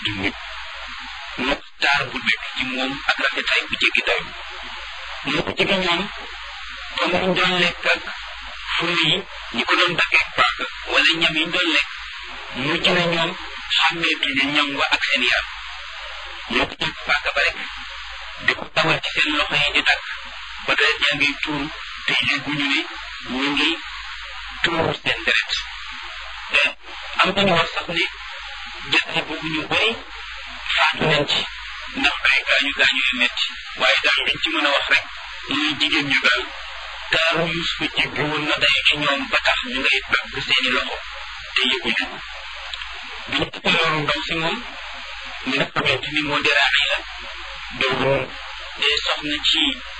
di nit mu taar bu nekk ci moom ak rafetaay bu jéggi dayo moo ko jege ñoom comme ñu doon lekk ak furi yi ñi ko doon daggee paaka wala ñam yi ñu doon lekk mujj na ñoom xàmmeetuñu ñam wa ak seen yaram ñoo ko jàpp paaka ba rek di ko tawal ci seen loxo yi di dagg ba deret yaa ngi tuuru te yëguñu ne ñu ngi tuuru seen deret te am nañu wax sax ne jàtte boobu ñu bëri faatu nañ ci ndax ay gaañu gaañu yu metti waaye daal liñ ci mën a wax rek muy jigéen ñu daal taaru Yuusufa jéggi woon na day ci ñoom ba tax ñu ngay dagg seeni loxo te yëguñu bi ñu tukkee loolu ndaw si moom mi nga xamante ni moo di Raxiila doon soxna ci